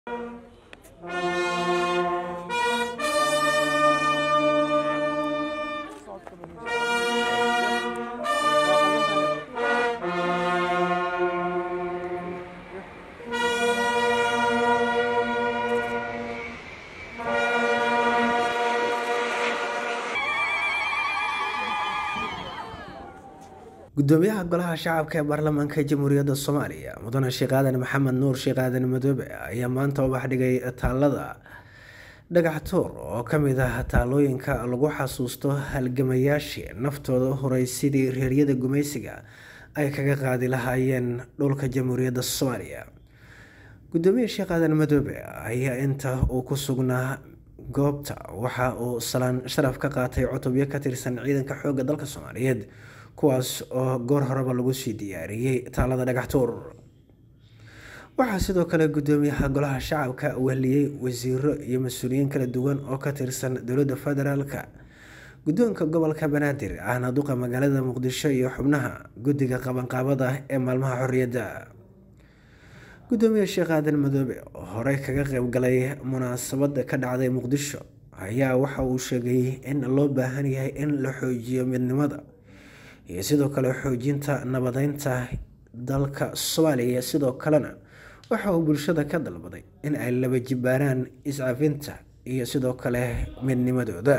gudoomiyaha golaha shacabka ee baarlamaanka jamhuuriyadda soomaaliya mudane sheekh aadan maxamed nuur sheekh aadan madoobe ayaa maanta ubax dhigay taalada dhagaxtuur oo kamid ah taalooyinka lagu xasuusto halgamayaashii naftooda huray sidii reeryada gumaysiga ay kaga qaadi lahaayeen dhulka jamhuuriyadda soomaaliya gudoomiye sheekh aadan madoobe ayaa inta uu ku sugnaa goobta waxa uu salaan sharaf ka qaatay cutubyo ka tirsan ciidanka xoogga dalka soomaaliyeed kuwaas oo goor horeba lagu sii diyaariyey taalada dhagaxtuur waxaa sidoo kale gudoomiyaha golaha shacabka weheliyey wasiiro iyo mas-uuliyiin kala duwan oo ka tirsan dowladda federaalka guddoonka gobolka banaadir ahna duqa magaalada muqdisho iyo xubnaha guddiga qabanqaabada ee maalmaha xorriyadda gudoomiye sheekh aadan madoobe oo horey kaga qeybgalay munaasabada ka dhacday muqdisho ayaa waxa uu sheegay in loo baahan yahay in la xoojiyo midnimada iyo sidoo kale xoojinta nabadeynta dalka soomaaliya sidoo kalena waxa uu bulshada ka dalbaday in ay laba jibaaraan iscafinta iyo sidoo kale midnimadooda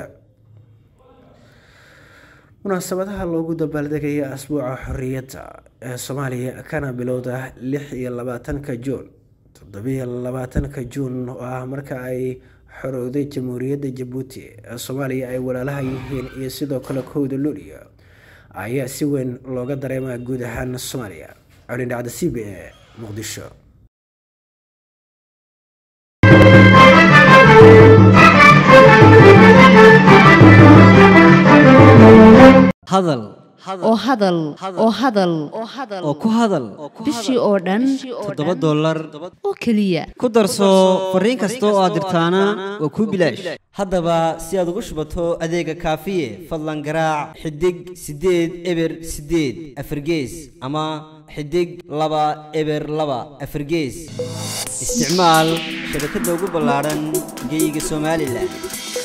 munaasabadaha loogu dabaaldegaya asbuuca xorriyadda ee soomaaliya kana bilowda lix iyo labaatanka juun toddobiyo labaatanka juun oo ah marka ay xorowday jamhuuriyadda jabuuti ee soomaaliya ay walaalaha yihiin iyo sidoo kale kowda luuliya ayaa si weyn looga dareemaa guud ahaan soomaaliya colin dhacda c b e muqdisho hadal oo hadal oo hadal oo ku hadal bishii oo dhan toddoba dollar oo keliya ku darso fariin kasta oo aad dirtaana waa kuu bilaash haddaba si aad ugu shubato adeega kaafiye fadlan garaac xidig siddeed eber siddeed afargees ama xidig laba eber laba afargees isticmaal shabakadda ugu ballaadhan geyga somalilan